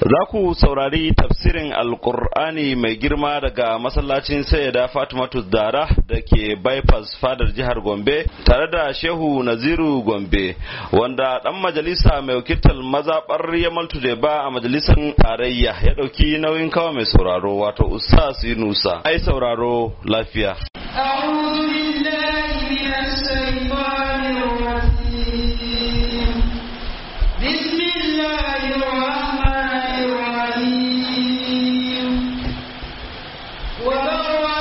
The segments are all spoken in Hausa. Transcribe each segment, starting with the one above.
Za ku saurari tafsirin Alƙur'ani mai girma daga masallacin Sayyida Fatimatu Dara da ke bypass fadar jihar Gombe tare da Shehu Naziru Gombe wanda ɗan majalisa mai wakiltar mazaɓar Yamal ba a majalisar tarayya ya ɗauki nauyin kawo mai sauraro wato Ustaz Yunusa. Ai sauraro lafiya. أعوذ بالله من الشيطان الرجيم بسم الله الرحمن الرحيم وبرا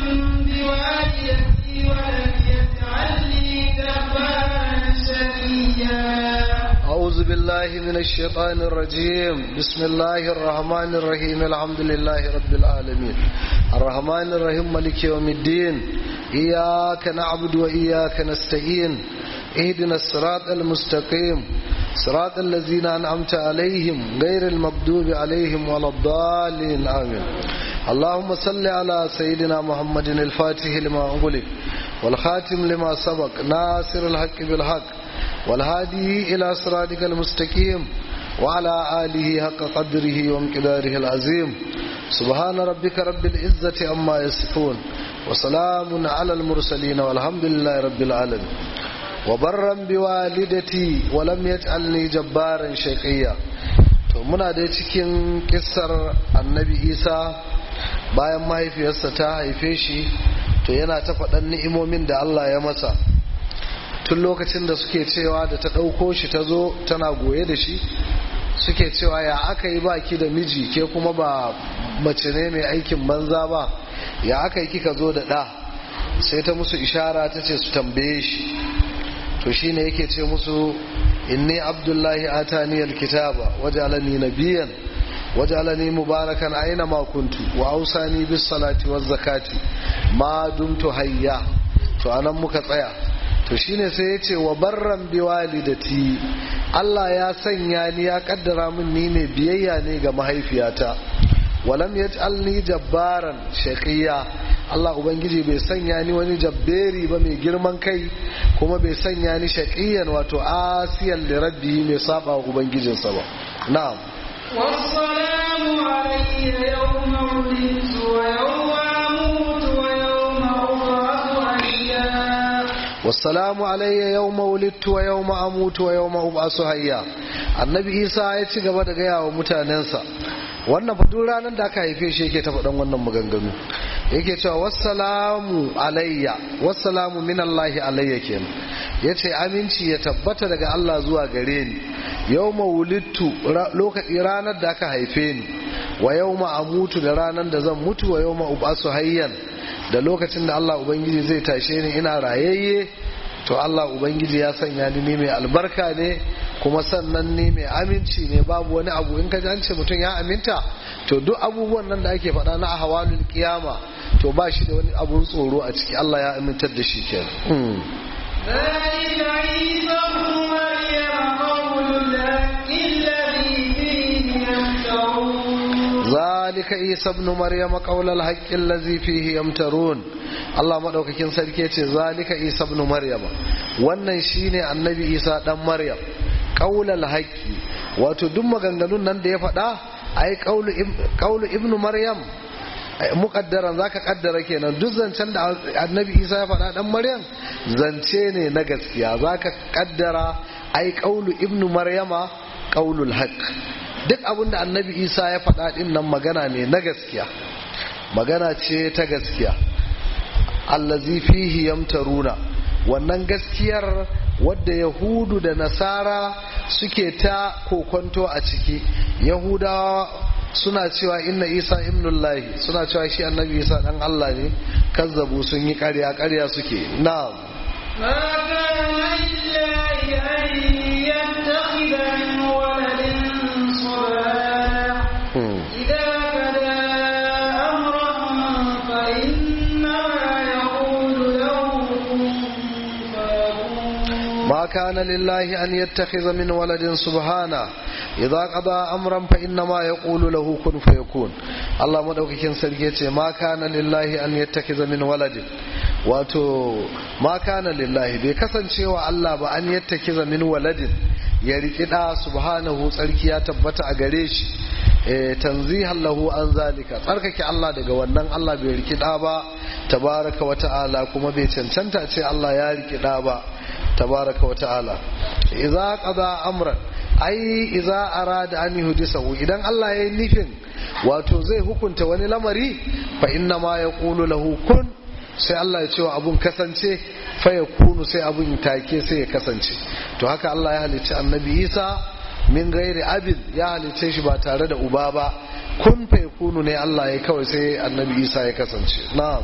بوالدتي ولم يجعلني جبارا شقيا أعوذ بالله من الشيطان الرجيم بسم الله الرحمن الرحيم الحمد لله رب العالمين الرحمن الرحيم ملك يوم الدين إياك نعبد وإياك نستعين اهدنا الصراط المستقيم صراط الذين أنعمت عليهم غير المغضوب عليهم ولا الضالين آمين اللهم صل على سيدنا محمد الفاتح لما أغلق والخاتم لما سبق ناصر الحق بالحق والهادي إلى صراطك المستقيم وعلى آله حق قدره وامقداره العظيم سبحان ربك رب العزة عما يصفون وسلام على المرسلين والحمد لله رب العالمين وبرا بوالدتي ولم يجعلني جبارا شقيا to muna dai cikin kissar annabi isa bayan mahaifiyarsa ta haife shi to yana ta faɗan ni'imomin da allah ya masa tun lokacin da suke cewa da ta ɗauko shi ta zo tana goye da shi suke cewa ya aka yi baki da miji ke kuma ba mace ne mai aikin banza ba ya aka yi kika zo da ɗa sai ta musu ishara ta ce su tambaye shi to shine yake ce musu inni abdullahi atani alkitaba wajalani nabiyan wajalani mubarakan aina ma kuntu wa ausani bis salati waz zakati ma dumtu hayya to anan muka tsaya to shine sai ya ce wa barran bi walidati Allah ya sanya ni ya kaddara min ni ne biyayya ne ga mahaifiyata walam yaj'alni jabbaran shaqiya Allah ubangiji bai sanya ni wani jabberi ba mai girman kai kuma bai sanya ni shaqiyan wato asiyan li rabbi mai saba wa ubangijinsa ba na'am والسلام علي يوم ولدت ويوم أموت ويوم أبعث حيا والسلام علي يوم ولدت ويوم اموت ويوم ابعث حيا annabi isa ya ci gaba da gaya wa mutanensa wannan fa duk ranar da aka haife shi yake ta faɗan wannan maganganu yake cewa wassalamu alayya wassalamu min allahi alayya kenan yace aminci ya tabbata daga Allah zuwa gare ni yawma wulidtu lokaci ranar da aka haife ni wa yawma amutu da ranar da zan mutu wa yawma ubasu hayyan da lokacin da Allah ubangiji zai tashe ni ina rayayye to Allah ubangiji ya sanya ni ne mai albarka ne kuma sannan ne mai aminci ne babu wani abu in ka ji an ce mutum ya aminta to duk abubuwan nan da ake faɗa na ahwalul kiyama to ba shi da wani abun tsoro a ciki Allah ya amintar da shi kenan ذلك عيسى ابن مريم قول الحق الذي فيه يمترون ذلك عيسى ابن مريم قول الحق الذي فيه يمترون Allah madaukakin sarki ya ce zalika Isa ibn Maryam wannan shine annabi Isa dan Maryam qaulal haqqi wato duk maganganun nan da ya faɗa ai qaulu qaulu ibn Maryam muqaddaran zaka kaddara kenan duk zancen da annabi Isa ya faɗa dan Maryam zance ne na gaskiya zaka kaddara ai qaulu ibn Maryama qaulul haqq duk abin da annabi Isa ya faɗa din nan magana ne na gaskiya magana ce ta gaskiya allazi fihi yamtaruna wannan gaskiyar wadda yahudu da nasara suke ta kokonto a ciki yahudawa suna cewa inna isa ibnullahi suna cewa shi annabi isa dan allah ne kazzabu sun yi karya karya suke na'am ما كان لله أن يتخذ من ولد سبحانه Hmm. إذا بدا أمرا فإنما يقول له كن فيكون ما كان لله أن يتخذ من ولد سبحانه إذا قضى أمرا فإنما يقول له كن فيكون الله مدوكين سرجيتي ما كان لله أن يتخذ من ولد wato ma kana lillahi bai kasancewa Allah ba an yattakiza min waladin ya riƙi ɗa subhanahu tsarki ya tabbata a gare shi tanzihan lahu an zalika tsarkake Allah daga wannan Allah bai riki da ba tabaraka wa ta'ala kuma bai cancanta ce Allah ya riki da ba tabaraka wa ta'ala idza qada amran ai idza arada an yuhdisahu idan Allah ya yi nufin wato zai hukunta wani lamari fa inna ma yaqulu lahu kun sai Allah ya ce wa abun kasance fa yakunu sai abun take sai ya kasance to haka Allah ya halicci annabi Isa min gairi abin ya halicce shi ba tare da uba ba kun fa yakunu ne Allah ya kawai sai annabi Isa ya kasance na'am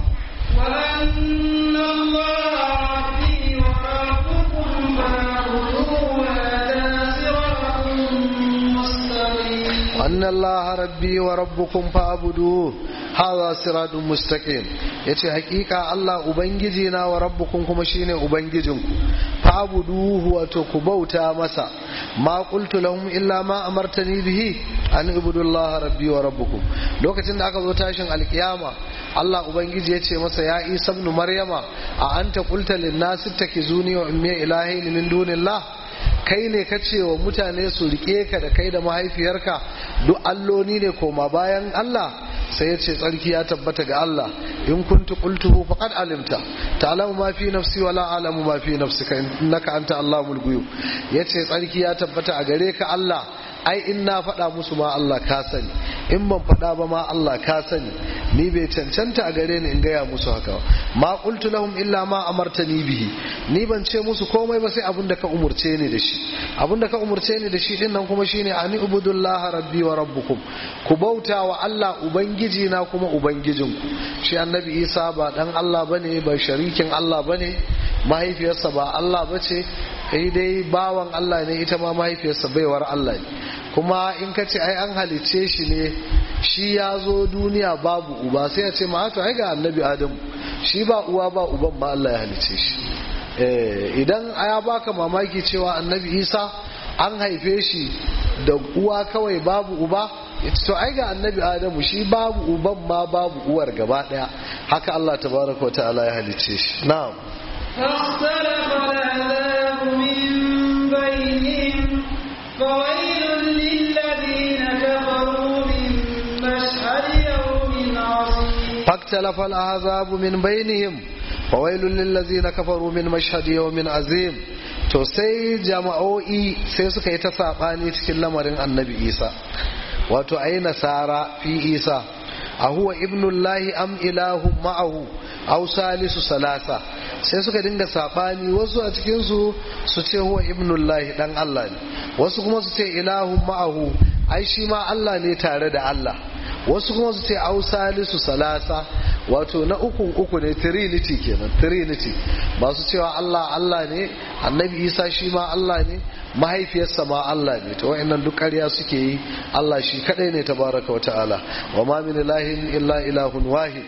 وأن الله ربي وربكم فاعبدوه هذا صراط مستقيم أن الله ربي وربكم فاعبدوه هذا صراط مستقيم yace hakika Allah ubangijina wa rabbukum kuma shine ubangijinku fa'buduhu wato ku bauta masa ma qultu lahum illa ma amartani bihi an ibudullaha rabbi wa rabbukum lokacin da aka zo tashin alkiyama Allah ubangiji yace masa ya Isa ibn Maryama a anta qulta lin nas ittakizuni wa ummi ilahi min dunillah kai ne ka ce wa mutane su rike ka da kai da mahaifiyarka duk alloni ne koma bayan Allah sai ya ce tsarki ya tabbata ga Allah in kuntu qultuhu faqad alimta ta'lamu ma fi nafsi wa la a'lamu ma fi nafsika innaka anta allamul ghuyub yace tsarki ya tabbata a gare ka Allah ai in na faɗa musu ma Allah ka sani in ban faɗa ba ma Allah ka sani ni bai cancanta a gare ni in gaya musu haka ma qultu lahum illa ma amartani bihi ni ban ce musu komai ba sai abin da ka umurce ni da shi abin da ka umurce ni da shi din nan kuma shine ani ubudullaha rabbi wa rabbukum ku bauta wa Allah ubangiji na kuma ubangijinku shi annabi Isa ba dan Allah bane ba sharikin Allah bane mahaifiyarsa ba Allah bace sai dai bawan Allah ne ita ma mahaifiyarsa baiwar Allah ne kuma in ka ce ai an halicce shi ne shi ya zo duniya babu uba sai ya ce ma haka ai ga annabi Adamu shi ba uwa ba uban ma Allah ya halicce shi idan ya baka mamaki cewa annabi Isa an haife shi da uwa kawai babu uba to ai ga annabi Adamu shi babu uban ma babu uwar gaba daya haka Allah tabaraka wa ta'ala ya halicce shi na'am فاختلف العذاب من بينهم فويل للذين كفروا من مشهد يوم عظيم فاختلف الأحزاب من بينهم فويل للذين كفروا من مشهد يوم عظيم to sai jama'o'i sai suka yi ta saɓani cikin lamarin annabi isa wato ai nasara fi isa a huwa ibnullahi am ilahun ma'ahu aw salisu salasa sai suka dinga saɓani wasu a cikinsu su ce huwa ibnullahi dan Allah ne wasu kuma su ce ilahun ma'ahu ai shi ma Allah ne tare da Allah wasu kuma su ce au salisu salasa wato na ukun uku ne trinity kenan trinity masu cewa Allah Allah ne annabi Isa shi ma Allah ne mahaifiyarsa ma Allah ne to wa'annan duk ƙarya suke yi Allah shi kadai ne tabaraka wa ta'ala wa ma min ilahin illa ilahun wahid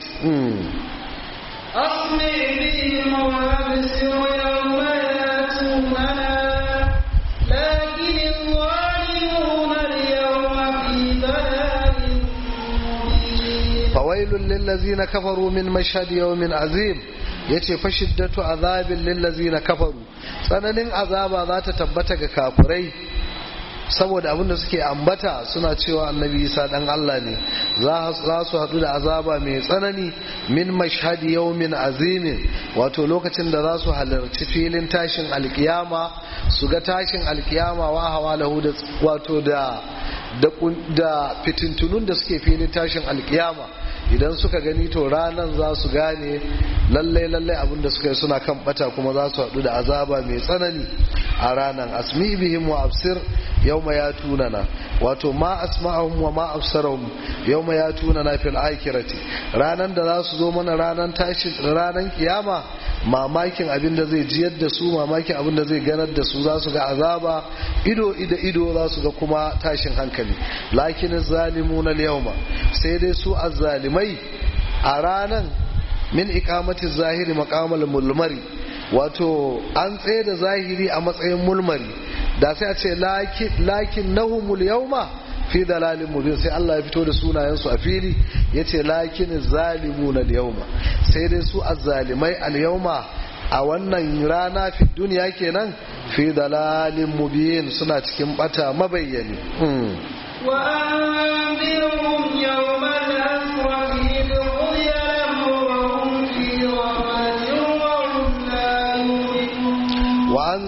أصمع بهم وأبصر يوم يأتوننا لكن الظالمون اليوم في ضلال مبين fawailun lillazina kafaru min mashhad yawmin azim yace fa shiddatu azabin lillazina kafaru tsananin azaba za ta tabbata ga kafirai saboda abin da suke ambata suna cewa annabi isa dan Allah ne za su haɗu da azaba mai tsanani min mashhadi yawmin azimin wato lokacin da za su halarci filin tashin alkiyama su ga tashin alkiyama wa hawa lahu da wato da da fitintunun da suke filin tashin alkiyama idan suka gani to ranan za su gane lallai lallai abin da suka yi suna kan bata kuma za su haɗu da azaba mai tsanani a ranan asmi bihim wa absir yawma ya tunana wato ma asma'ahum wa ma absarahum yawma ya tunana fil akhirati ranan da za su zo mana ranan tashi ranan kiyama mamakin abin da zai jiyar da su mamakin abin da zai ganar da su za su ga azaba ido ido ido za su ga kuma tashin hankali lakin zalimuna al-yawma sai dai su azzalimai a ranan min ikamati zahiri maqamal mulmari wato an tsaye da zahiri a matsayin mulmari da sai a ce lakin nahumul yawma fi dalalin mubin sai Allah ya fito da sunayensu a fili ya ce lakin zalimuna al-yawma sai dai su azzalimai al-yawma a wannan rana fi duniya kenan fi dalalin mubin suna cikin bata mabayyani وأنذر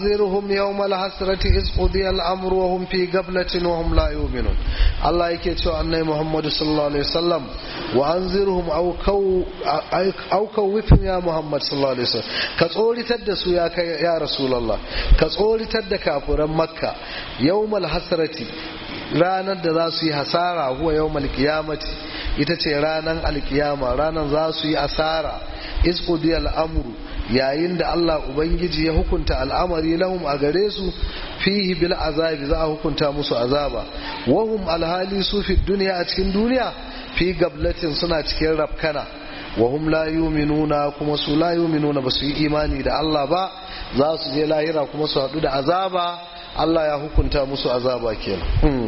وأنذرهم يوم الحسرة إذ قضي الأمر وهم في قبلة وهم لا يؤمنون الله يكتشف أن محمد صلى الله عليه وسلم وأنذرهم أو كو أو كوفهم يا محمد صلى الله عليه وسلم كتقولي تدسوا يا يا رسول الله كتقولي تد كافر مكة يوم الحسرة ranar da za su yi hasara huwa yau malkiyamati ita ce ranar alkiyama ranar za su yi asara isqudi al'amuru yayin da Allah Ubangiji ya hukunta al'amari lahum a gare su fihi bil azabi za a hukunta musu azaba wahum alhali su fi duniya a cikin duniya fi gablatin suna cikin rafkana wahum la yuminuna kuma su la yuminuna ba su yi imani da Allah ba za su je lahira kuma su haɗu da azaba Allah ya hukunta musu azaba kenan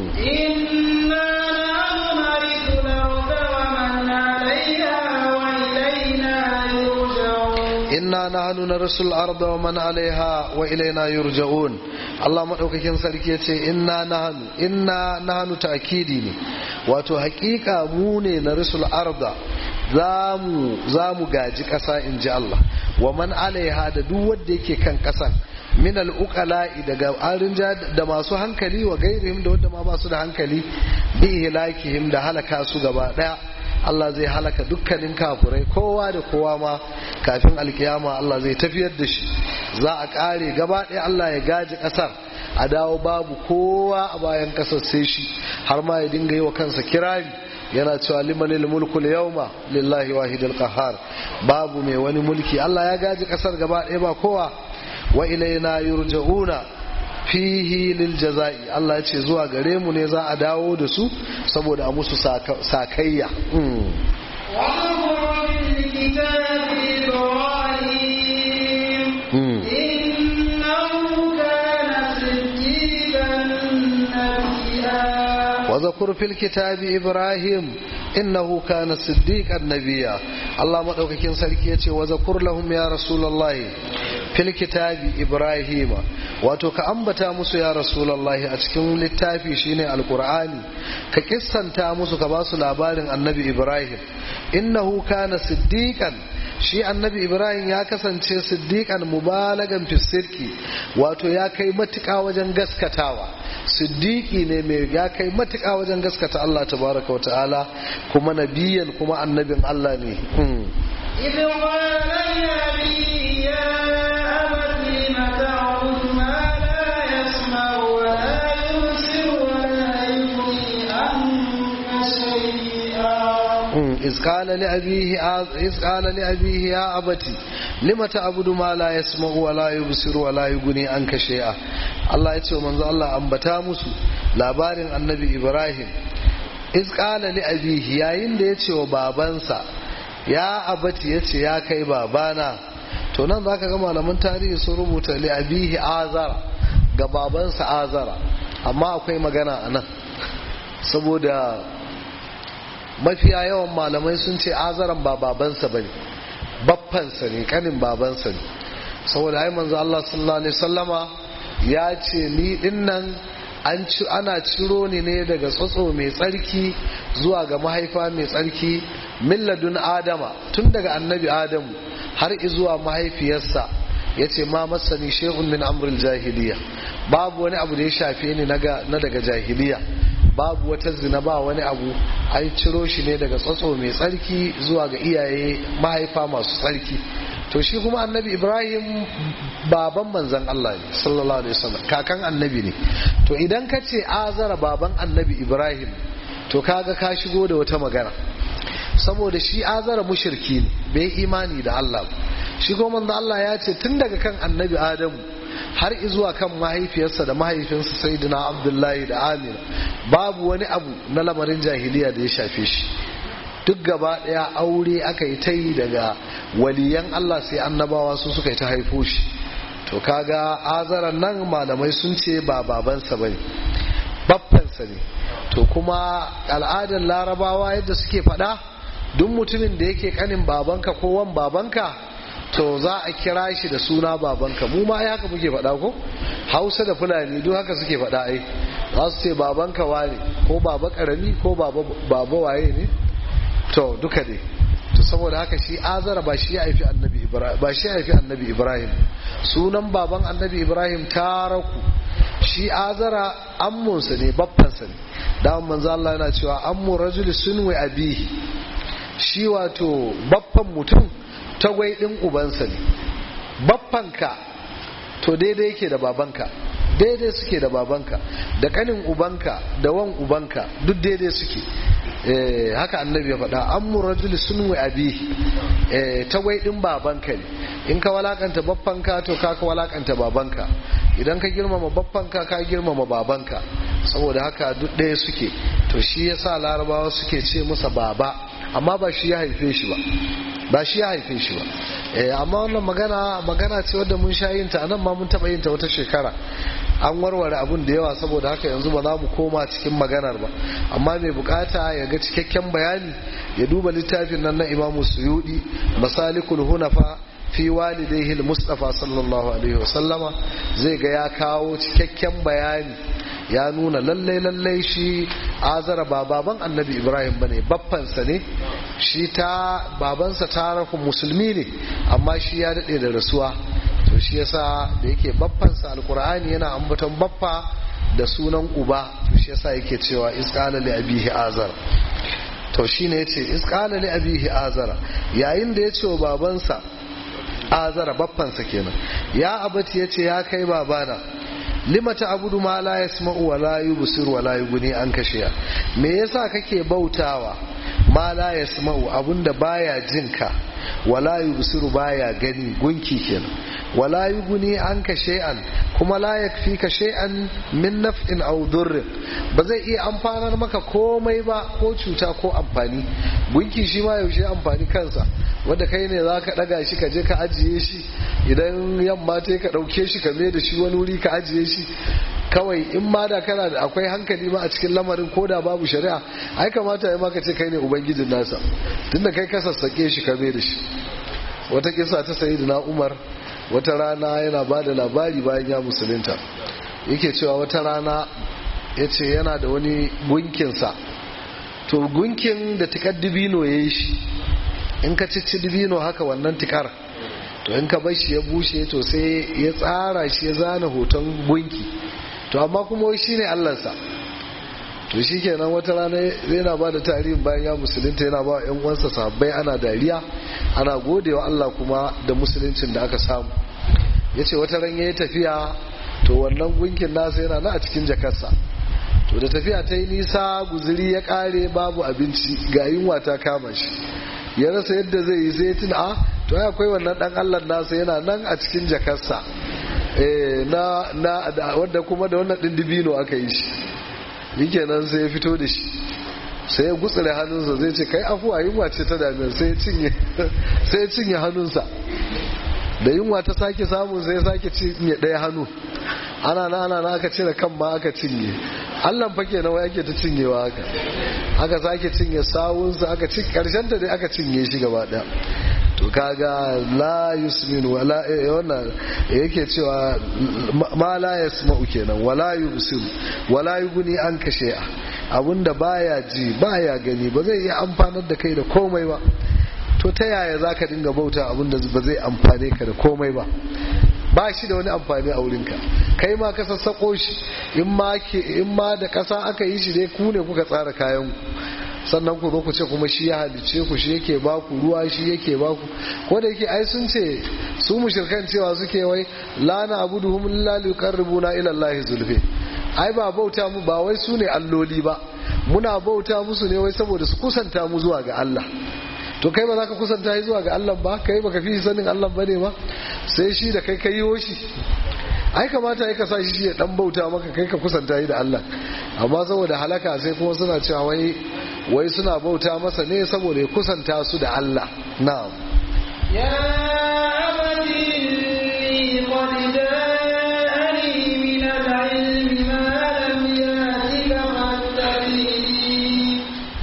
إنا نحن نرث الأرض ومن عليها وإلينا inna nahnu narisul arda wa man alaiha wa ilaina يرجعون yurja'un Allah madaukakin sarki yace inna nahnu inna nahnu ta'kidi ne wato hakika mu ne narisul arda zamu zamu gaji kasa inji Allah wa man alaiha da duk wanda yake kan kasan min al-uqala'i daga arinja da masu hankali wa gairihim da wanda ma ba su da hankali bi ihlakihim da halaka su gaba daya Allah zai halaka dukkanin kafurai kowa da kowa ma kafin alkiyama Allah zai tafiyar da shi za a kare gaba ɗaya Allah ya gaji ƙasar a dawo babu kowa a bayan ƙasar sai shi har ma ya dinga yi wa kansa kirari yana cewa limanil mulkul yawma lillahi wahidul qahhar babu mai wani mulki Allah ya gaji ƙasar gaba ɗaya ba kowa wa ilaina yurja'una fihi lil jaza'i Allah ya ce zuwa gare mu ne za a dawo da su saboda a musu sakayya واذكر في الكتاب إبراهيم إنه كان صديقا نبيا وذكر في الكتاب إبراهيم إنه كان صديقا نبيا الله مدوكاكين سركي يتي وذكر لهم يا رسول الله في الكتاب إبراهيم wato ka ambata musu ya rasulallahi a cikin littafi shine alkur'ani ka kissanta musu ka ba su labarin annabi ibrahim innahu kana siddiqan shi annabi ibrahim ya kasance siddiqan mubalagan fisirki wato ya kai matuƙa wajen gaskatawa siddiqi ne mai ya kai matuƙa wajen gaskata Allah tabaraka wa ta'ala kuma nabiyan kuma annabin Allah ne إذ قال لأبيه يا أبت لم تعبد ما لا يسمع ولا يبصر ولا يغني عنك شيئا إذ قال لأبيه إذ قال لأبيه يا أبتي لم تعبد ما لا يسمع ولا يبصر ولا يغني عنك شيئا الله يتي منذ الله أنبتا musu labarin annabi Ibrahim iz qala li abihi yayin da yace wa babansa ya abati yace ya kai babana to nan zaka ga malaman tarihi sun rubuta li abihi azara ga babansa azara amma akwai magana a nan saboda mafiya yawan malamai sun ce azaran ba babansa bane baffansa ne kanin babansa ne saboda ai manzo Allah sallallahu alaihi wasallama ya ce ni dinnan an ci ana ciro ni ne daga tsotso mai tsarki zuwa ga mahaifa mai tsarki milladun adama tun daga annabi adamu har zuwa mahaifiyarsa ya ce ma masani shehun min amrul jahiliya babu wani abu da ya shafe ni na daga jahiliya babu wata zina ba wani abu an ciro shi ne daga tsotso mai tsarki zuwa ga iyaye mahaifa masu tsarki to shi kuma annabi ibrahim baban manzan Allah ne sallallahu alaihi wasallam kakan annabi ne to idan ka ce azara baban annabi ibrahim to kaga ka shigo da wata magana saboda shi azara mushirki ne bai imani da Allah ba shi kuma manzo Allah ya ce tun daga kan annabi adamu har zuwa kan mahaifiyarsa da mahaifinsa sayyidina abdullahi da amina babu wani abu na lamarin jahiliya da ya shafe shi duk gaba daya aure aka yi ta yi daga waliyan Allah sai annabawa su suka yi ta haifo shi to kaga azaran nan malamai sun ce ba babansa ba ne baffansa ne to kuma al'adar larabawa yadda suke faɗa duk mutumin da yake kanin babanka ko wan babanka to za a kira shi da suna babanka mu ma ai haka muke faɗa ko hausa da fulani duk haka suke faɗa ai za su ce babanka wane ko baba karami ko baba waye ne to duka dai to saboda haka shi azara ba shi ya haifi annabi ibrahim ba shi ya haifi annabi ibrahim sunan baban annabi ibrahim taraku shi azara ammunsa ne baffansa ne da manzo Allah yana cewa ammu rajuli sunwi abihi shi wato baffan mutum tagwai din ubansa ne baffanka to daidai yake da babanka daidai suke da babanka da kanin ubanka da wan ubanka duk daidai suke haka annabi ya faɗa an mu rajuli sun wa abi tagwai ɗin babanka ne in ka walakanta baffanka to ka ka walakanta babanka idan ka girmama baffanka ka girmama babanka saboda haka duk ɗaya suke to shi yasa larabawa suke ce masa baba amma ba shi ya haife shi ba ba shi ya haife shi ba amma wannan magana magana ce wadda mun sha yin ta anan ma mun taba yin ta wata shekara an warware abun da yawa saboda haka yanzu ba za mu koma cikin maganar ba amma mai bukata ya ga cikakken bayani ya duba littafin nan na imamu suyudi masalikul hunafa fi walidaihi mustafa sallallahu alaihi wasallama zai ga ya kawo cikakken bayani ya nuna lallai lallai shi azara ba baban annabi ibrahim ba ne baffansa ne shi ta babansa tarafin musulmi ne amma shi ya daɗe da rasuwa to shi yasa da yake baffansa alkur'ani yana ambaton baffa da sunan uba to shi yasa yake cewa isqala li abihi azara to shine yace isqala li abihi azara yayin da ya ce wa babansa azara baffansa kenan ya abati yace ya kai babana lima ta abudu ma la yasma'u wa la yubsiru wa la yughni an kashiya me yasa kake bautawa ma la yasma'u abunda baya jinka wa la yubsiru baya gani gunki kenan wa la yughni an shay'an kuma la yakfika shay'an min naf'in aw durr ba zai iya amfanar maka komai ba ko cuta ko amfani gunki shi ma yaushe amfani kansa wanda kai ne za ka ɗaga shi ka je ka ajiye shi idan yamma ta ka ɗauke shi ka mai da shi wani wuri ka ajiye shi kawai in ma da kana da akwai hankali ma a cikin lamarin ko da babu shari'a ai kamata ya maka ce kai ne ubangijin nasa tunda kai ka sassake shi ka mai da shi wata kisa ta sayi na umar wata rana yana ba da labari bayan ya musulunta yake cewa wata rana ya ce yana da wani gunkinsa to gunkin da tikar dibino ya yi shi in ka cici dibino haka wannan tikar to in ka shi ya bushe to sai ya tsara shi ya zana hoton gunki to amma kuma shi ne allansa to shi kenan wata rana yana ba da tarihin bayan ya musulunta yana ba yan uwansa sahabbai ana dariya ana godewa Allah kuma da musuluncin da aka samu ya ce wata ran ya yi tafiya to wannan gunkin nasa yana na a cikin jakarsa to da tafiya ta yi nisa guziri ya kare babu abinci ga yunwa ta kama shi ya rasa yadda zai yi sai tuna a to ya akwai wannan dan Allah nasa yana nan a cikin jakarsa na na wanda kuma da wannan din dibino aka yi shi yake sai ya fito da shi sai ya gutsure hannunsa zai ce kai afuwa yunwa ce ta dame sai ya cinye sai ya cinye hannunsa da yunwa ta sake samun sai ya sake cinye ɗaya hannu ana na ana na aka cire kan ma aka cinye Allah fa kenan wai ake ta cinyewa haka aka sake cinye sawunsa aka ci karshen ta dai aka cinye shi gaba daya to kaga la yusmin wala wannan yake cewa ma la yasma'u kenan wala yubsir wala yughni an kashe abinda baya ji baya gani ba zai iya amfanar da kai da komai ba to ta yaya zaka dinga bauta abinda ba zai amfane ka da komai ba ba shi da wani amfani a wurinka kai ma ka sassako shi in ma da ƙasa aka yi shi dai ku ne kuka tsara kayan sannan ku zo ku ce kuma shi ya halice ku shi yake ba ku ruwa shi yake ba ku ko da yake ai sun ce su mushrikan cewa suke wai la na abuduhum illa liqarribuna ila allahi zulfi ai ba bauta mu ba wai su ne alloli ba muna bauta musu ne wai saboda su kusanta mu zuwa ga Allah to kai ba za ka kusanta shi zuwa ga Allah ba kai baka fi sanin Allah bane ba sai shi da kai kai shi ai kamata ya kasa shi ya dan bauta maka kai ka kusanta shi da Allah amma saboda halaka sai kuma suna cewa wai wai suna bauta masa ne saboda ya kusanta su da Allah na'am ya abadi qad ja'ani min al-ilmi ma lam yatika fattabi'ni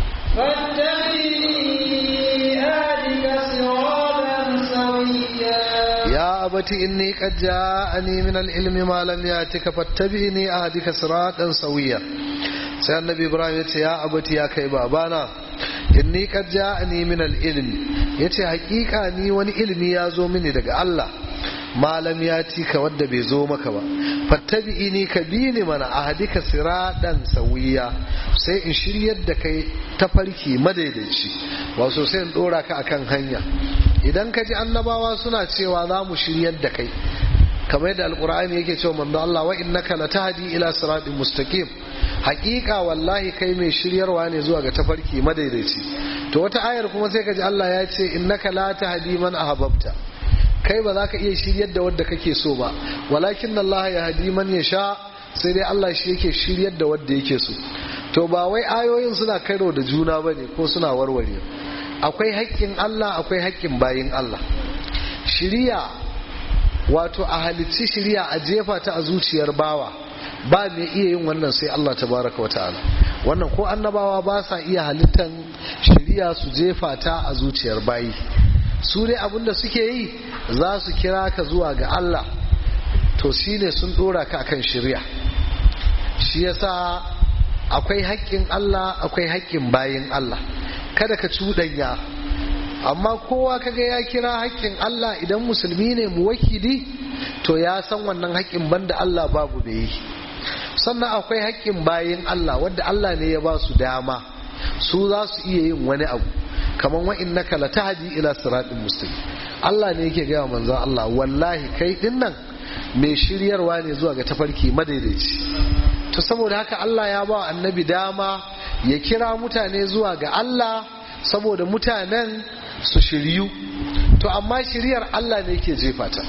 fattabi'ni adika siratan sawiyya ya abati inni qad ja'ani min al-ilmi ma lam yatika fattabi'ni ahdika siratan sawiyya sai annabi ibrahim ya ce ya abati ya kai babana inni qad ja'ani min al-ilmi yace hakika ni wani ilmi ya zo mini daga Allah malam ya ci ka wadda bai zo maka ba fattabi'ini ka bi ni mana ahadika siradan sawiya sai in shiryar da kai tafarki madaidaici wato sai in dora ka akan hanya idan ka ji annabawa suna cewa za mu shiryar da kai kamar yadda alkur'ani yake cewa manzo Allah wa innaka latahdi ila siratin mustaqim haƙiƙa wallahi kai mai shiryarwa ne zuwa ga tafarki madaidaici to wata ayar kuma sai ka ji Allah ya ce innaka la tahdi man ahbabta kai ba za ka iya shiryar da wadda kake so ba walakin Allah ya hadi man ya sha sai dai Allah shi yake shiryar da wadda yake so to ba wai ayoyin suna karo da juna ba ne ko suna warware akwai haƙƙin Allah akwai haƙƙin bayin Allah shiriya wato a halicci shiriya a jefa ta a zuciyar bawa ba mai iya yin wannan sai Allah tabaraka wa ta'ala wannan ko annabawa ba sa iya halittan shiriya su jefa ta a zuciyar bayi su dai abinda suke yi za su kira ka zuwa ga Allah to shine sun dora ka akan shirya shi yasa akwai haƙƙin Allah akwai haƙƙin bayin Allah kada ka cuɗanya amma kowa kaga ya kira haƙƙin Allah idan musulmi ne mu wakili to ya san wannan haƙƙin banda Allah babu da yi sannan akwai haƙƙin bayin Allah wadda Allah ne ya ba su dama su za su iya yin wani abu kamar wa innaka latahdi ila siratin mustaqim Allah ne yake gaya manzon Allah wallahi kai din nan mai shiryarwa ne zuwa ga tafarki madaidaici to saboda haka Allah ya ba annabi dama ya kira mutane zuwa ga Allah saboda mutanen su shiryu to amma shiryar Allah ne yake jefa ta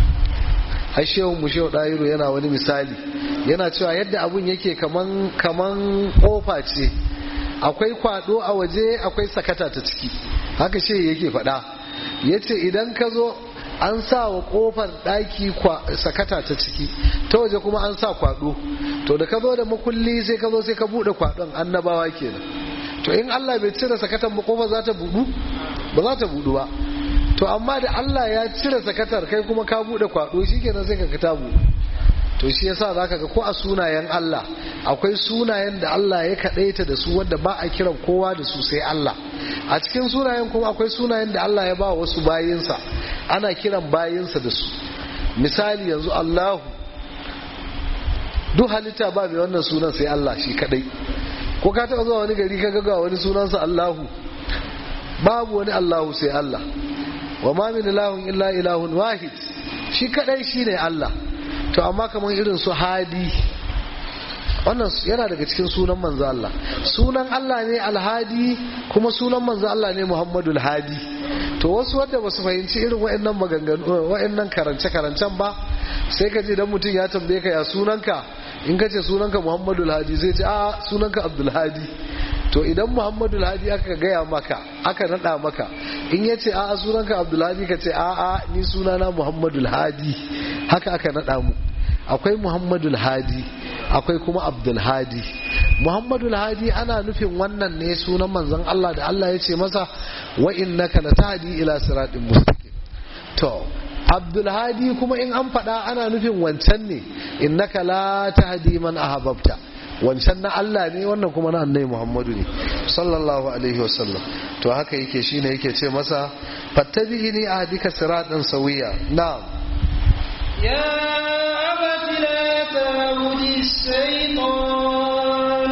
har shehu mu shehu dairu yana wani misali yana cewa yadda abun yake kaman kaman kofa ce akwai kwado a waje akwai sakata ta ciki haka shi yake faɗa ya ce idan ka zo an sa wa kofar ɗaki sakata ta ciki ta waje kuma an sa kwado to da ka zo da makulli sai ka zo sai ka buɗe kwadon annabawa kenan to in Allah bai cire sakatan kofa za ta buɗu ba za ta buɗu ba to amma da Allah ya cire sakatar kai kuma ka buɗe kwado shikenan sai ka ta buɗu to shi yasa zaka ga ko a sunayen Allah akwai sunayen da Allah ya kadaita da su wanda ba a kiran kowa da su sai Allah a cikin sunayen kuma akwai sunayen da Allah ya ba wasu bayinsa ana kiran bayinsa da su misali yanzu Allahu duk halitta ba mai wannan sunan sai Allah shi kadai ko ka taɓa zuwa wani gari ka ga wani sunansa Allahu babu wani Allahu sai Allah wa ma min ilahun illa ilahun wahid shi kadai shine Allah to amma kamar irin su hadi wannan yana daga cikin sunan manzo Allah sunan Allah ne alhadi kuma sunan manzo Allah ne Muhammadul hadi to wasu wanda basu fahimci irin waɗannan maganganu waɗannan karance karancen ba sai ka ji dan mutum ya tambaye ka ya sunanka in ka ce sunanka Muhammadul hadi zai ce a sunanka Abdul hadi to idan Muhammadul hadi aka gaya maka aka nada maka in ya ce a sunanka Abdul hadi ka ce a a ni sunana Muhammadul hadi haka aka nada mu akwai Muhammadul hadi akwai kuma Abdul hadi Muhammadul hadi ana nufin wannan ne sunan manzon Allah da Allah ya ce masa wa innaka latahdi ila siratin mustaqim to Abdul hadi kuma in an faɗa ana nufin wancan ne innaka la tahdi man ahbabta wancan na Allah ne wannan kuma na annabi Muhammadu ne sallallahu alaihi wasallam to haka yake shine yake ce masa fattabi'ini ahdika siratan sawiya na'am يا أبت لا تعبد الشيطان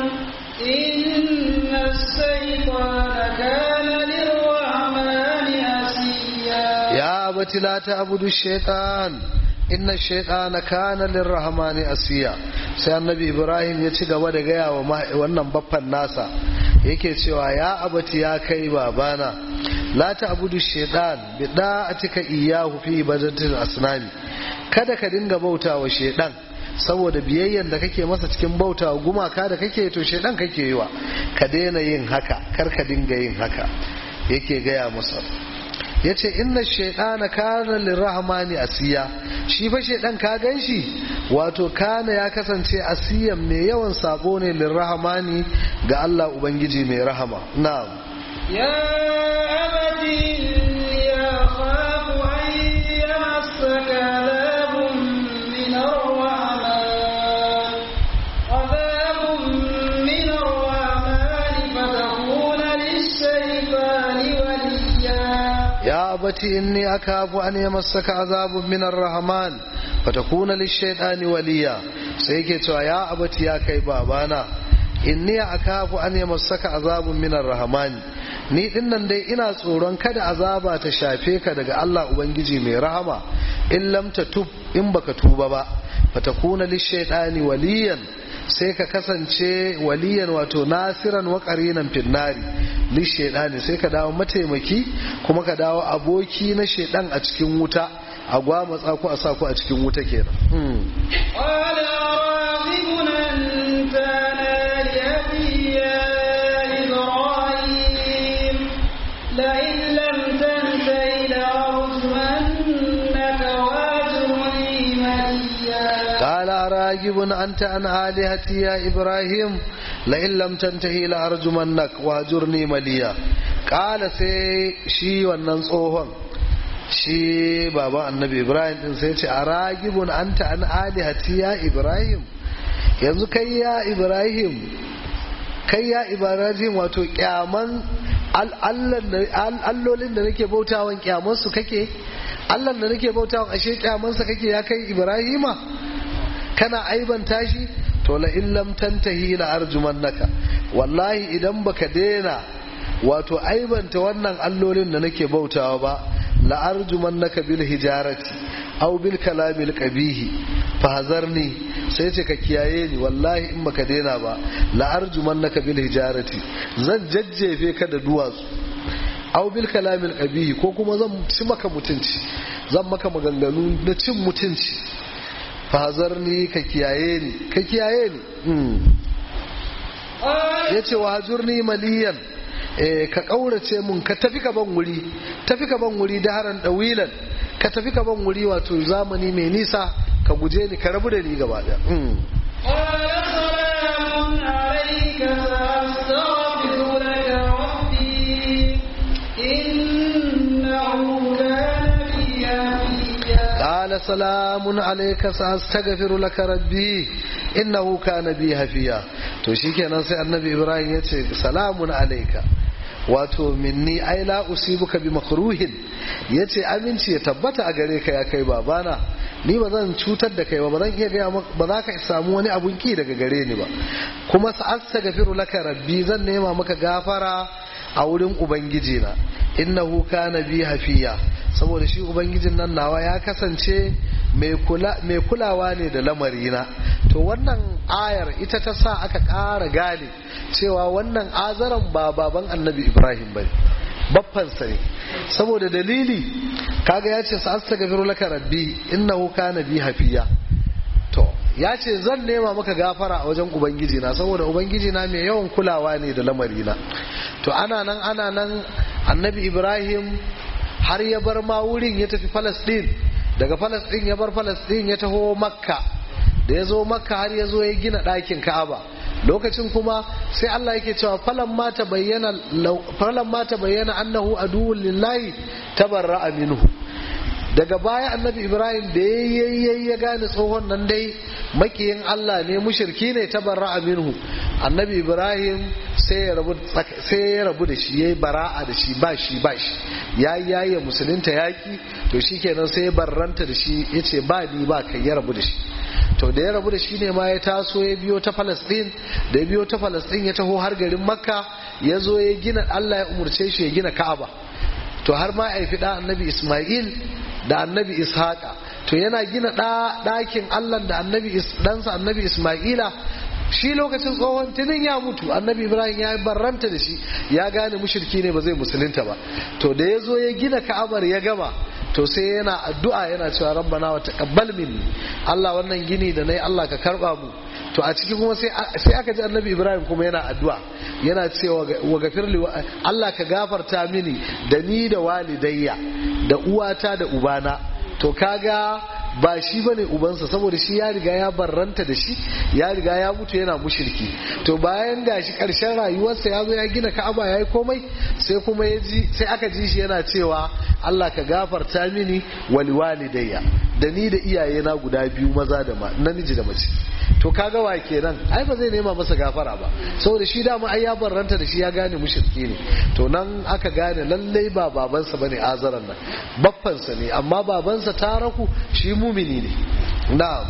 إن الشيطان كان للرحمن عصيا يا أبت لا تعبد الشيطان إن الشيطان كان للرحمن عصيا sai annabi ibrahim ya ci gaba da gaya wa wannan baffan nasa yake cewa ya abati ya kai babana la ta abudu shaitan bi da'atika iyahu fi ibadatil asnami kada ka dinga bauta wa shaitan saboda biyayyan da kake masa cikin bauta wa gumaka da kake to shaitan kake yi wa ka daina yin haka kar ka dinga yin haka yake gaya masa ya ce inna shaidana kana lirrahmani asiya shi fa shaidan ka gan shi wato kana ya kasance asiyan mai yawan sabo ne lirrahmani ga Allah ubangiji mai rahama na'am يا أبت إني أخاف أن يمسك عذاب من الرحمن عذاب من الرحمن فتكون للشيطان يا أبت إني أخاف أن يمسك عذاب من الرحمن فتكون للشيطان وليا سيكي يا أبت يا كي بابانا inni akafu an yamassaka azabun minar rahmani ni dinnan dai ina tsoron kada azaba ta shafe ka daga Allah ubangiji mai rahama in lam tub in baka tuba ba fatakuna lishaytani waliyan sai ka kasance waliyan wato nasiran wa qarinan finnari lishaytani sai ka dawo mataimaki kuma ka dawo aboki na shedan a cikin wuta a gwamatsa ku a sa ku a cikin wuta kenan قال راغب أنت عن آلهتي يا إبراهيم لئن لم تنته لأرجمنك واهجرني مليا قال راجب أنت عن آلهتي يا إبراهيم لئن لم تنتهي لأرجمنك واهجرني مليا قال سي شي wannan tsohon shi baba annabi ibrahim din sai ce a ragibun anta an alihati ya ibrahim yanzu kai ya ibrahim kai ya ibrahim wato kyaman allolin da nake bautawan kyaman su kake allan da nake bautawan ashe kyaman sa kake ya kai ibrahima kana aibanta shi to la in lam tantahi la arjumannaka wallahi idan baka daina wato aibanta wannan allolin da nake bautawa ba la arjumannaka bil hijarati aw bil kalamil qabihi fahazarni sai ce ka kiyaye ni wallahi in baka daina ba la arjumannaka bil hijarati zan jajjefe ka da duwatsu aw bil kalamil qabihi ko kuma zan ci maka mutunci zan maka maganganu na cin mutunci fahazarni ka kiyaye ni ka kiyaye ni yace wa hajurni maliyan ka ƙaurace mun ka tafi ka ban wuri tafi ka ban wuri da haran ɗawilan ka tafi ka ban wuri wato zamani mai nisa ka guje ni ka rabu da ni gaba da قال سلام عليك سأستغفر لك ربي إنه كان بي هفيا to shikenan sai annabi ibrahim ya ce salamun alaika wato minni ai la usibuka bi makruhin yace aminci ya tabbata a gare ka ya kai babana ni ba zan cutar da kai ba ba zan iya gaya ba za ka samu wani abun ki daga gare ni ba kuma sa'astaghfiru laka rabbi zan nema maka gafara a wurin ubangiji na innahu kana bi hafiya saboda shi ubangijin nan nawa ya kasance mai kulawa ne da lamarina to wannan ayar ita ta sa aka ƙara gane cewa wannan azaran ba baban annabi ibrahim ba baffansa ne saboda dalili kaga ya ce sa'asta gafiru laka rabbi innahu kana bi hafiya to ya ce zan nema maka gafara a wajen ubangiji na saboda ubangiji na mai yawan kulawa ne da lamarina to ana nan ana nan annabi ibrahim har ya bar ma wurin ya tafi falastin daga falastin ya bar falastin ya taho makka da ya zo makka har ya zo ya gina ɗakin ka'aba lokacin kuma sai Allah yake cewa falan ma ta bayyana falan ma ta bayyana annahu aduwwul lillahi tabarra'a minhu daga baya annabi ibrahim da yayi ya gane tsohon nan dai makiyin Allah ne mushriki ne tabarra'a minhu annabi ibrahim sai ya rabu sai ya rabu da shi yayi bara'a da shi ba shi ba shi yayi yayi musulunta yaki to shikenan sai ya barranta da shi yace ba ni ba kai ya rabu da shi to da ya rabu da shi ne ma ya taso ya biyo ta Falasɗin da ya biyo ta Falasɗin ya taho har garin Makka ya zo ya gina Allah ya umurce shi ya gina Ka'aba to har ma ya da annabi Ismail da annabi Ishaqa to yana gina ɗakin Allah da annabi ɗansa annabi Ismaila shi lokacin tsohon tunin ya mutu annabi Ibrahim ya barranta da shi ya gane mushirki ne ba zai musulunta ba to da ya zo ya gina Ka'abar ya gama to sai yana addu'a yana cewa rabbana wa taqabbal minni Allah wannan gini da nayi Allah ka karba mu to a ciki kuma sai aka ji annabi Ibrahim kuma yana addu'a yana cewa wa gafirli Allah ka gafarta mini da ni da walidayya da uwata da ubana to kaga ba shi bane ubansa saboda shi ya riga ya barranta da shi ya riga ya mutu yana mushirki to bayan gashi karshen rayuwarsa ya zo ya gina ka'aba ya yi komai sai kuma ya ji sai aka ji shi yana cewa Allah ka gafarta mini wali walidayya da ni da iyaye na guda biyu maza da namiji da mace to kaga wa kenan ai ba zai nema masa gafara ba saboda shi dama ai ya barranta da shi ya gane mushriki ne to nan aka gane lallai ba babansa bane azaran nan baffansa ne amma babansa taraku shi mumini ne na'am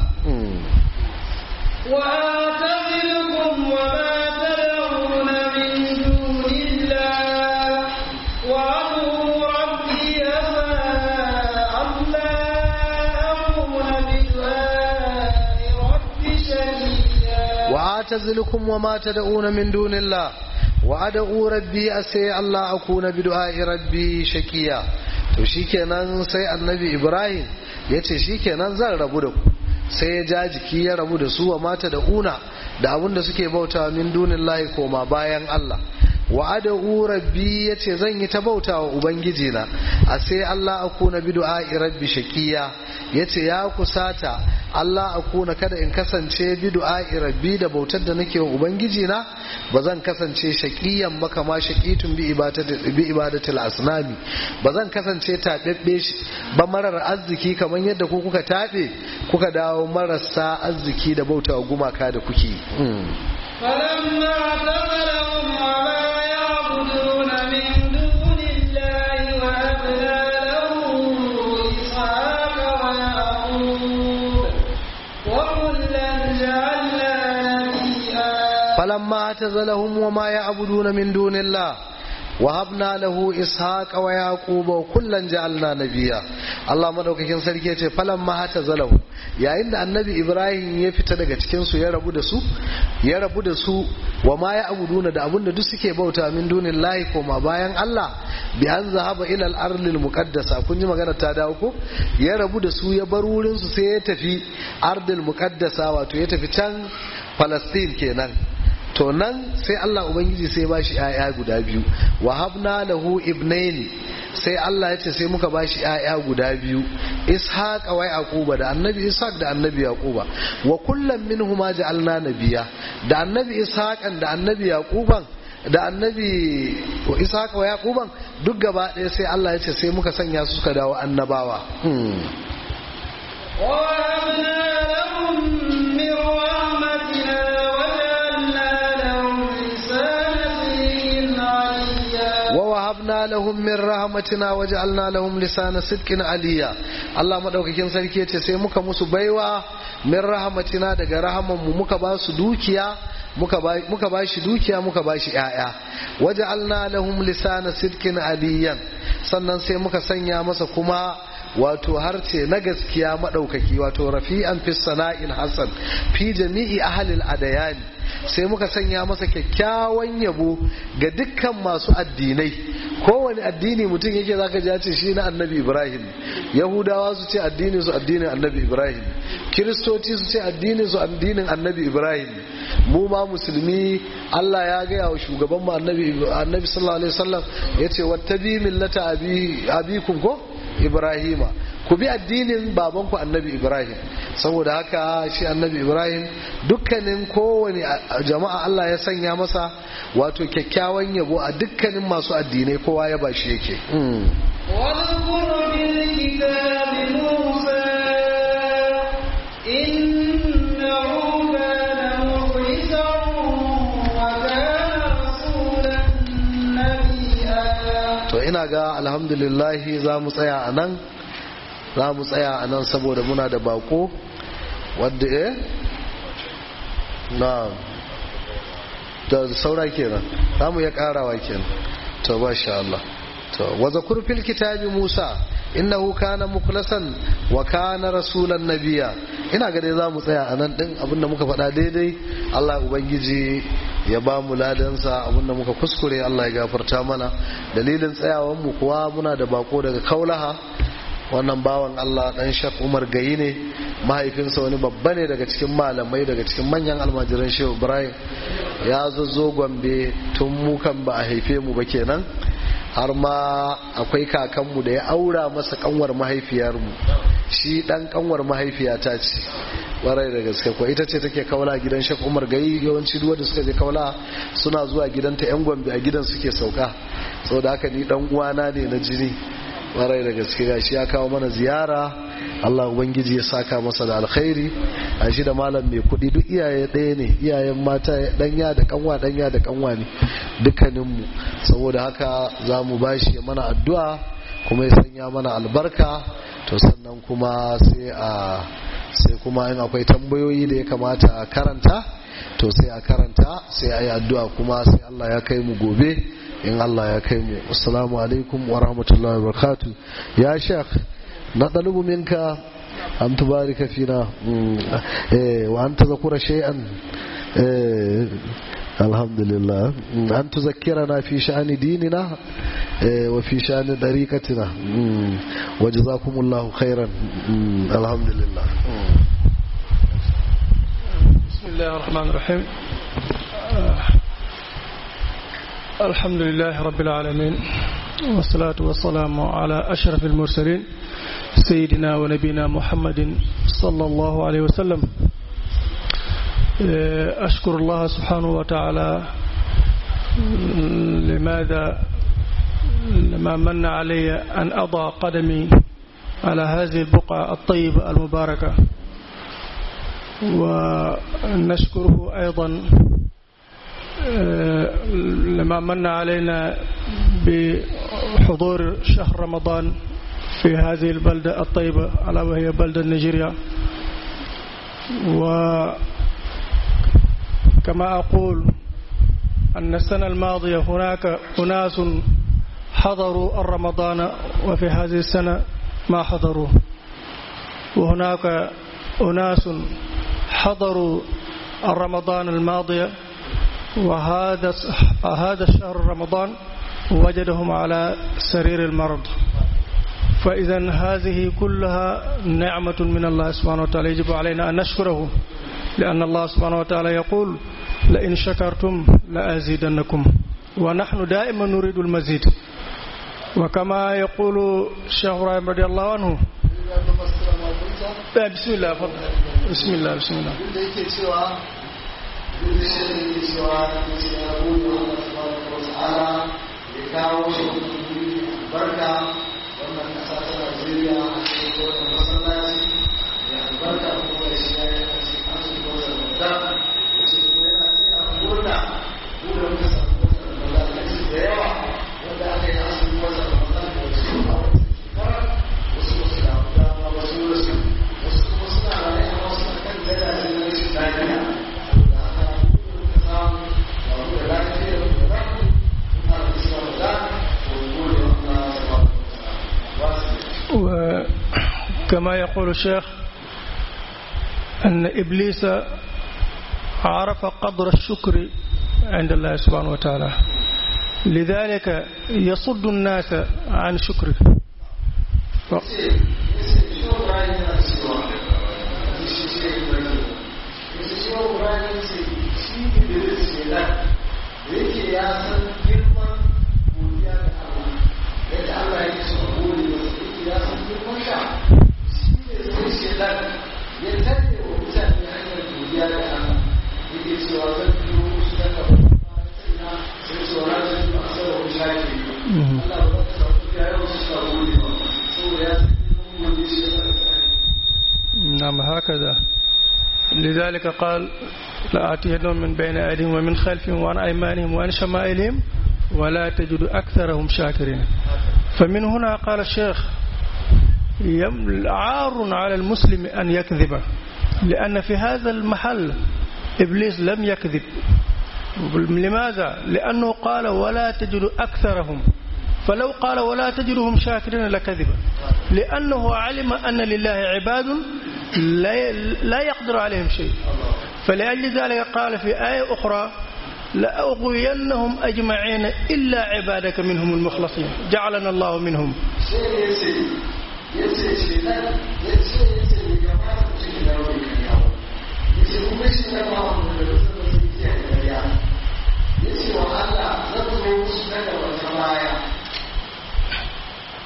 وآتزلكم وما تدعون من دون الله وأدعو ربي ألا أكون بدعاء ربي شقيا وآتزلكم وما تدعون من دون الله وأدعو ربي أسي الله أكون بدعاء ربي شقيا to shikenan sai annabi ibrahim ya ce shikenan zan rabu da ku sai ya ja jiki ya rabu da su wa mata da una da abin da suke bauta min dunin lahi koma bayan Allah wa ad'u rabbi yace zan yi ta bauta wa ubangiji na a sai Allah akuna bi du'a'i rabbi shaqiya yace ya kusata Allah akuna kada in kasance bi du'a'i rabbi da bautar da nake wa ubangiji na ba zan kasance shaqiyan ba kama shaqitun bi ibadati bi ibadatil asnami ba zan kasance tabebbe shi ba marar arziki kamar yadda ku kuka tabe kuka dawo marasa arziki da bauta wa gumaka da kuke فلما اعتزلهم وما يعبدون من دون الله وهبنا له إسحاق ويعقوب وكلا جعلنا نبيا فلما اعتزلهم وما يعبدون من دون الله وهبنا له إسحاق ويعقوب وكلا جعلنا نبيا Allah madaukakin sarki ya ce falan ma hata zalahu yayin da annabi Ibrahim ya fita daga cikin su ya rabu da su ya rabu da su wa ma ya abuduna da abun da duk suke bauta min dunin lahi koma bayan Allah bi an zahaba ila al-ardil muqaddasa kun ji magana ta dawo ko ya rabu da su ya bar wurin su sai ya tafi ardil muqaddasa wato ya tafi can Palestine kenan to nan sai Allah Ubangiji sai ba shi ‘ya'ya guda biyu wa habna lahu ibnaini sai Allah ya ce sai muka ba shi ‘ya'ya guda biyu ishaq wa yaquba da annabi ishaq da annabi yaquba wa kullum minhuma ja'alna nabiya da annabi ishaqan da annabi yaquban da annabi ishaq wa yaquban duk gaba ɗaya sai Allah ya ce sai muka sanya su suka dawo annabawa ووهبنا لهم من رحمتنا وجعلنا لهم لسان صدق عليا ووهبنا لهم من رحمتنا وجعلنا لهم لسان صدق عليا Allah madaukakin sarki yace sai muka musu baiwa min rahmatina daga rahaman mu muka ba su dukiya muka ba muka ba shi dukiya muka ba shi ƴaƴa waja'alna lahum lisana sidqin aliyan sannan sai muka sanya masa kuma wato harce na gaskiya madaukaki wato rafi'an fi sana'il hasan fi jami'i ahlil adayani sai muka sanya masa kyakkyawan yabo ga dukkan masu addinai kowane addini mutum yake zaka ji ya ce shi na annabi ibrahim yahudawa su ce addinin su addinin annabi ibrahim kiristoci su ce addinin su addinin annabi ibrahim mu ma musulmi Allah ya gaya wa shugaban mu annabi annabi sallallahu alaihi wasallam yace wattabi millata abi abikum ko ibrahima ku bi addinin babanku annabi ibrahim saboda haka shi annabi ibrahim dukkanin kowane jama'a allah ya sanya masa wato kyakkyawan yabo a dukkanin masu addinai kowa ya bashi yake واذكر في الكتاب موسى إنه كان مخلصا وكان رسولا نبيا to ina ga alhamdulillahi za mu tsaya a nan za mu tsaya a nan saboda muna da bako wadda eh na da saura kenan za mu ya karawa kenan to ba sha Allah to wa zakur fil kitabi Musa innahu kana mukhlasan wa kana rasulan nabiya ina ga dai za mu tsaya a nan din abinda muka faɗa daidai Allah ubangiji ya ba mu ladansa abinda muka kuskure Allah ya gafarta mana dalilin tsayawan mu kuwa muna da bako daga kaulaha wannan bawan Allah dan Shek Umar Gayi ne mahaifinsa wani babba ne daga cikin malamai daga cikin manyan almajiran Shehu Ibrahim ya zo Gombe tun mu kan ba a haife mu ba kenan har ma akwai kakanmu da ya aura masa kanwar mahaifiyarmu shi dan kanwar mahaifiyata ce warai da gaske ko ita ce take kaula gidan shek umar gayi yawanci duk wanda suka je kaula suna zuwa gidanta yan gombe a gidan suke sauka saboda haka ni dan uwana ne na jini warai da gaske gashi ya kawo mana ziyara Allah ubangiji ya saka masa da alkhairi a shi da malam mai kuɗi duk iyaye ɗaya ne iyayen mata ɗanya da kanwa ɗanya da kanwa ne dukkaninmu saboda haka za mu bashi mana addu'a kuma ya sanya mana albarka to sannan kuma sai a sai kuma in akwai tambayoyi da ya kamata a karanta to sai a karanta sai a yi addu'a kuma sai Allah ya kai mu gobe in Allah ya kai mu assalamu alaikum wa rahmatullahi wa barakatuh ya shekh na ɗalubu minka an tubarika fina wa an tazakura shay'an alhamdulillah an tuzakkirana fi sha'ani dinina wa fi sha'ani dariqatina wa jazakumullahu khairan alhamdulillah bismillahir rahmanir rahim الحمد لله رب العالمين والصلاة والسلام على أشرف المرسلين سيدنا ونبينا محمد صلى الله عليه وسلم أشكر الله سبحانه وتعالى لماذا لما من علي أن أضع قدمي على هذه البقعة الطيبة المباركة ونشكره أيضا لما من علينا بحضور شهر رمضان في هذه البلدة الطيبة ألا وهي بلدة نيجيريا وكما أقول أن السنة الماضية هناك أناس حضروا الرمضان وفي هذه السنة ما حضروا وهناك أناس حضروا الرمضان الماضية وهذا هذا الشهر رمضان وجدهم على سرير المرض فإذا هذه كلها نعمة من الله سبحانه وتعالى يجب علينا أن نشكره لأن الله سبحانه وتعالى يقول لئن شكرتم لأزيدنكم ونحن دائما نريد المزيد وكما يقول الشيخ إبراهيم رضي الله عنه بسم الله فضل بسم الله بسم الله duk da shi da yake cewa ya ce ya gode wa Allah subhanahu wa ta'ala ya kawo shi barka wannan kasa ta Najeriya a cikin wannan masallaci ya albarka kuma da shi ya yi kace an su ko da Ramadan ya ce kuma yana tsaya murna bude muka samu wata Ramadan ya ce da yawa wanda aka yi asali wata Ramadan da wasu a wata shekara wasu wasu da dama wasu wasu wasu kuma suna rayu a wasu kan gadaje na rashin lafiya وكما يقول الشيخ أن إبليس عرف قدر الشكر عند الله سبحانه وتعالى لذلك يصد الناس عن شكره ف... yake ya san girman godiya da Allah yadda Allah yake so gode masa yake ya san girman sha shi ne sai shedan ya tare wa mutane hanyar godiya da Allah yake cewa zan biyo musu da ka sai cewa na zan yi masa wa shafi Allah ba ka sauki ya yau su ka gode ba saboda ya san girman godiya shi نعم هكذا لذلك قال لآتينهم من بين أيديهم ومن خلفهم وعن أيمانهم وعن شمائلهم ولا تجد أكثرهم شاكرين فمن هنا قال الشيخ عار على المسلم أن يكذب لأن في هذا المحل إبليس لم يكذب لماذا؟ لأنه قال ولا تجد أكثرهم فلو قال ولا تجدهم شاكرين لكذب لأنه علم أن لله عباد لا يقدر عليهم شيء فلأجل ذلك قال في آية أخرى لأغوينهم أجمعين إلا عبادك منهم المخلصين جعلنا الله منهم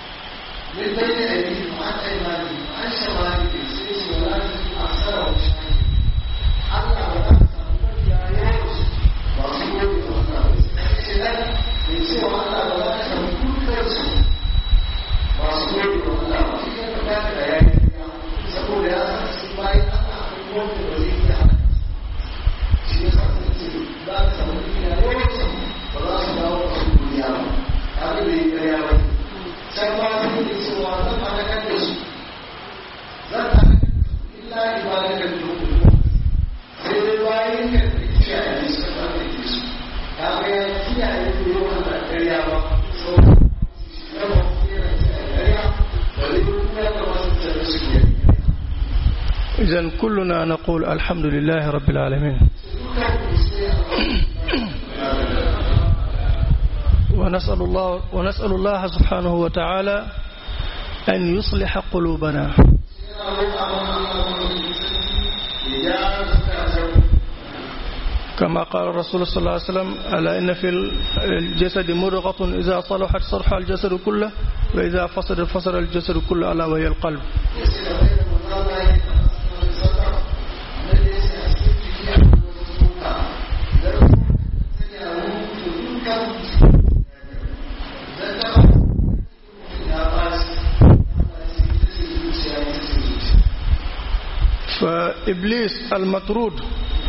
من بين أيديهم وعن أيمانهم وعن شمائلهم سيس ولا تجد أكثرهم شاكرين إذا كلنا نقول الحمد لله رب العالمين ونسأل الله ونسأل الله سبحانه وتعالى أن يصلح قلوبنا كما قال الرسول صلى الله عليه وسلم ألا إن في الجسد مضغة إذا صلحت صلح الجسد كله وإذا فسد فسد الجسد كله ألا وهي القلب فإبليس المطرود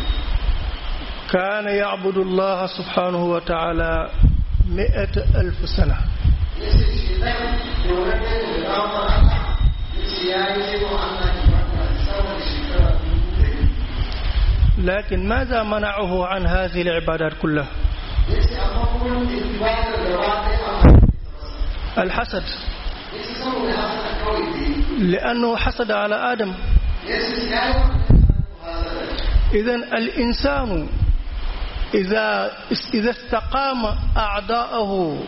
كان يعبد الله سبحانه وتعالى مئة ألف سنة لكن ماذا منعه عن هذه العبادات كلها الحسد لأنه حسد على آدم إذا الإنسان إذا إذا استقام أعداءه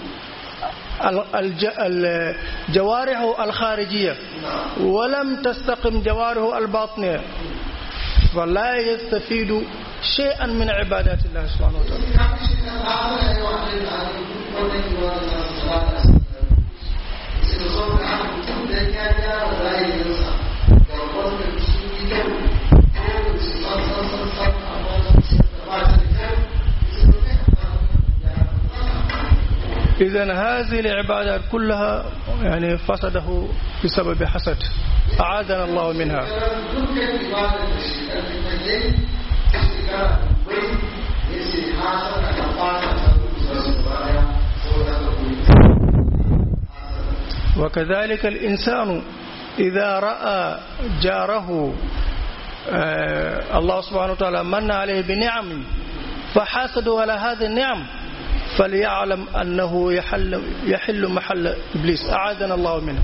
جوارحه الخارجية ولم تستقم جوارحه الباطنية فلا يستفيد شيئا من عبادات الله سبحانه وتعالى إذا هذه العبادات كلها يعني فسده بسبب حسد أعاذنا الله منها وكذلك الإنسان إذا رأى جاره آه الله سبحانه وتعالى من عليه بنعم فحاسدوا على هذه النعم فليعلم أنه يحل, يحل محل إبليس أعاذنا الله منه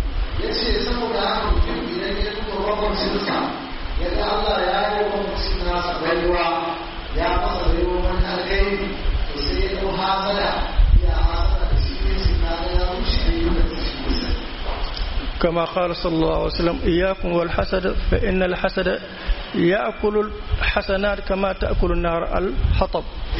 كما قال صلى الله عليه وسلم إياكم والحسد فإن الحسد يأكل الحسنات كما تأكل النار الحطب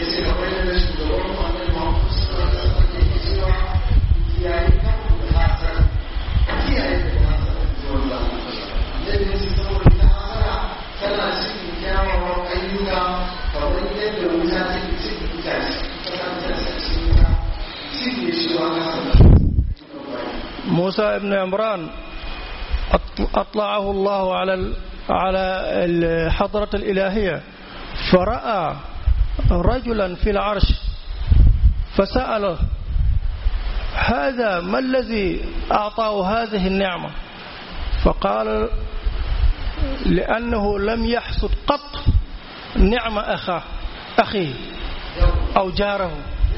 موسى بن عمران أطلعه الله على على الحضرة الإلهية فرأى رجلا في العرش فسأله هذا ما الذي أعطاه هذه النعمة فقال لأنه لم يحسد قط نعمة أخاه أخيه أو جاره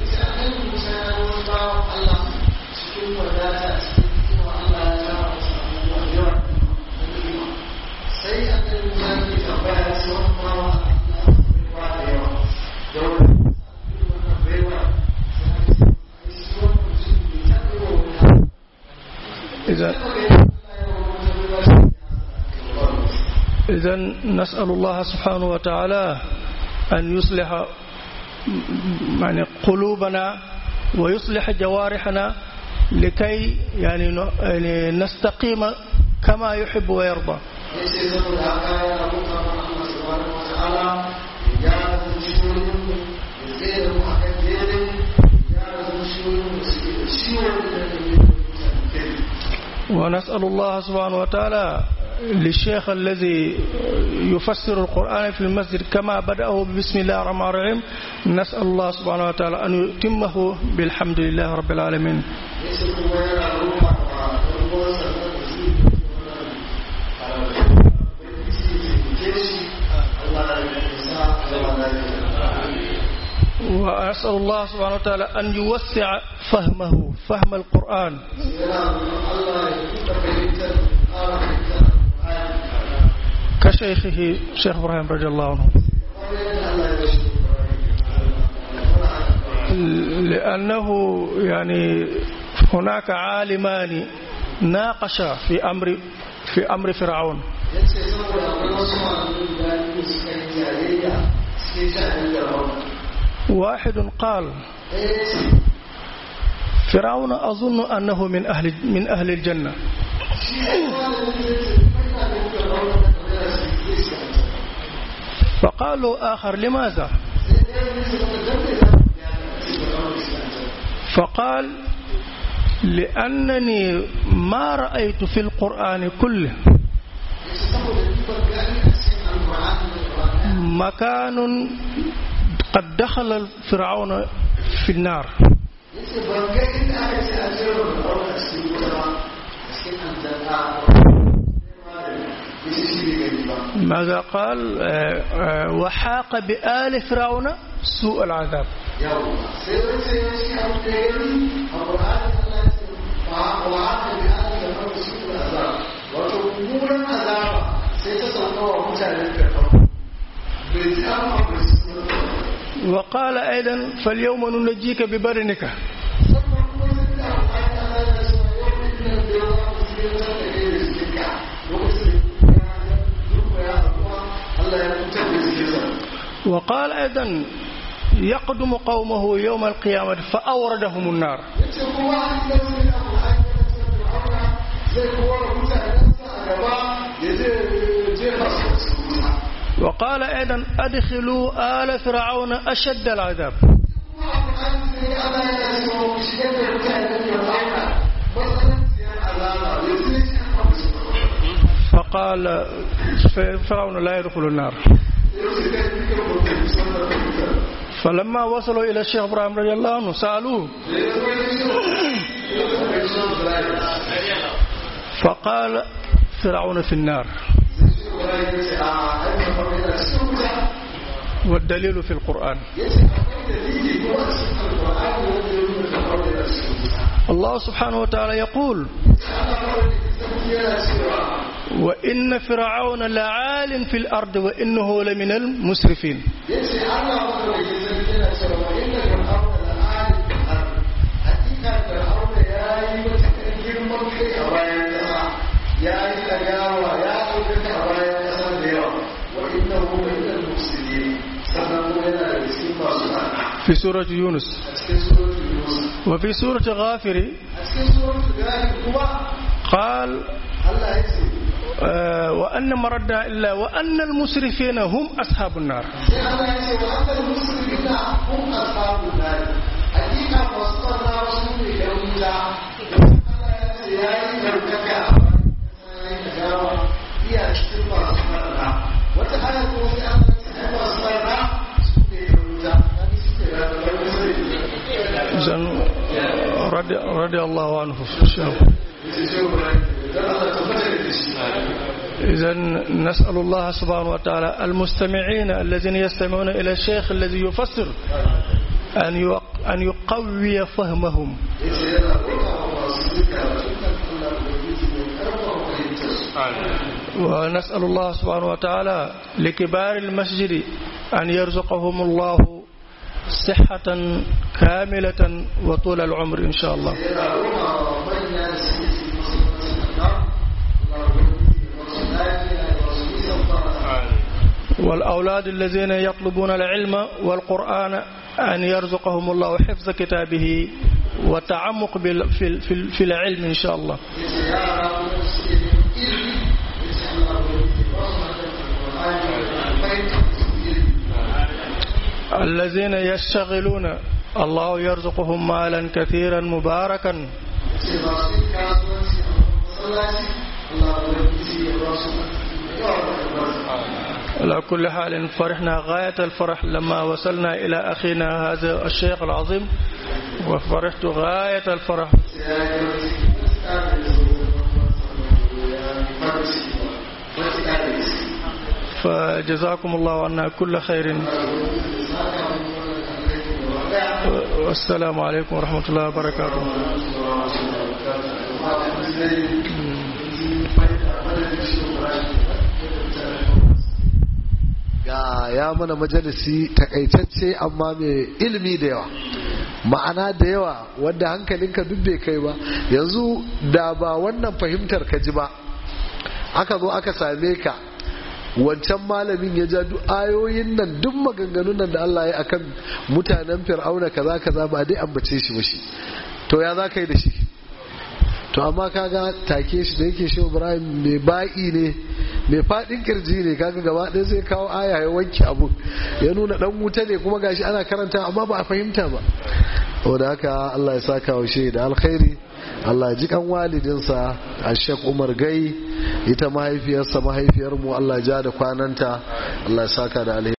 إذا إذا نسأل الله سبحانه وتعالى أن يصلح يعني قلوبنا ويصلح جوارحنا لكي يعني نستقيم كما يحب ويرضى ونسأل الله سبحانه وتعالى للشيخ الذي يفسر القرآن في المسجد كما بدأه بسم الله الرحمن الرحيم نسأل الله سبحانه وتعالى أن يتمه بالحمد لله رب العالمين وأسأل الله سبحانه وتعالى أن يوسع فهمه فهم القرآن كشيخه شيخ إبراهيم رضي الله عنه لأنه يعني هناك عالمان ناقشا في أمر في أمر فرعون yace saboda akwai wasu malamai guda biyu suka yi jayayya cikin sha'anin da rauna واحد قال ɗaya ce فرعون أظن أنه من أهل من أهل الجنة shi ne malamin zai ce kai na ganin da rauna da kamar da su zai shi a can فقال له آخر لماذا sai ɗaya ne su maka dan da ya ce da rauna shi a can فقال لأنني ما رأيت في القرآن كله yace saboda ni ban gani a cikin alƙur'ani da ƙur'ani مكان قد دخل فرعون في النار yace ban ga inda aka ce a jera da rauna a cikin wuta ba a cikin aljanna yace shi bai gani ba ماذا قال آه، آه، وحاق بآل فرعون سوء العذاب yawwa sai wani sai ya shi abu da ya gani a ƙur'ani Allah ya ce wa wa haka bi an da farko su da azab wato mummunan azaba sai ta sauka wa mutanen da farko bai ji an ma bai su وقال أيضا فاليوم ننجيك ببدنك sannan kuma sai da alƙur'ani Allah ya ce wa yau din nan da yawa mu sai ta da kai da cikin ka lokacin da ya duk ya kuma Allah ya fitar da cikin sa وقال أيضا يقدم قومه يوم القيامة فأوردهم النار yace kuma an san sai alƙur'ani ya ce Fir'auna zai kora mutanensa a gaba ya je jefa su a cikin wuta وقال أيضا أدخلوا آل فرعون أشد العذاب فقال فرعون لا يدخل النار فلما وصلوا إلى الشيخ إبراهيم رضي الله عنه سألوه فقال فرعون في النار والدليل في القرآن الله سبحانه وتعالى يقول وإن فرعون لعال في الأرض وإنه لمن المسرفين ya yi ɗagawa ya ɗaukaka a bayan ƙasar da yawa wa inna hu min al-mufsidin sannan kuma yana da cikin masu ɗana في سورة يونس a cikin suratul yunus وفي سورة غافر a cikin suratul gafir kuma قال Allah ya ce آه، وأن مردنا إلا وأن المسرفين هم أصحاب النار sai Allah ya ce wa annal muslimina hum ashabun nar hakika masu barna wasu ne da wuta Allah ya ce ya yi ɗaukaka a bayan ƙasa ya yi ɗagawa iya cikin masu barna wata haya kuma sai Allah ya ce ai masu barna su ne da wuta wani su ne da wuta إذن رضي, رضي الله عنه إذا نسأل الله سبحانه وتعالى المستمعين الذين يستمعون إلى الشيخ الذي يفسر أن يق- أن يقوي فهمهم ونسأل الله سبحانه وتعالى لكبار المسجد أن يرزقهم الله صحة كاملة وطول العمر إن شاء الله والأولاد الذين يطلبون العلم والقرآن أن يرزقهم الله حفظ كتابه وتعمق بال- في في- في العلم إن شاء الله الذين يشتغلون الله يرزقهم مالا كثيرا مباركا على كل حال فرحنا غاية الفرح لما وصلنا إلى أخينا هذا الشيخ العظيم وفرحت غاية الفرح فجزاكم الله عنا كل خير والسلام عليكم ورحمة الله وبركاته Thank you. ga ya mana majalisi takaitacce amma mai ilimi da yawa ma'ana da yawa wanda hankalinka duk bai kai ba yanzu da ba wannan fahimtar ka ji ba aka zo aka same ka wancan malamin ya ja duk ayoyin nan duk maganganun nan da Allah ya akan mutanen fir'auna kaza kaza ba dai ambace shi ba shi to ya za ka yi da shi to amma kaga take shi da yake shi Ibrahim mai ba'i ne mai fadin kirji ne kaga gaba ɗaya sai kawo aya ya wanke abu ya nuna dan wuta ne kuma gashi ana karanta amma ba a fahimta ba saboda haka Allah ya saka wa shi da alkhairi Allah ji kan walidinsa a Sheikh Umar Gai ita mahaifiyarsa mahaifiyarmu Allah ja da kwananta Allah ya saka da alheri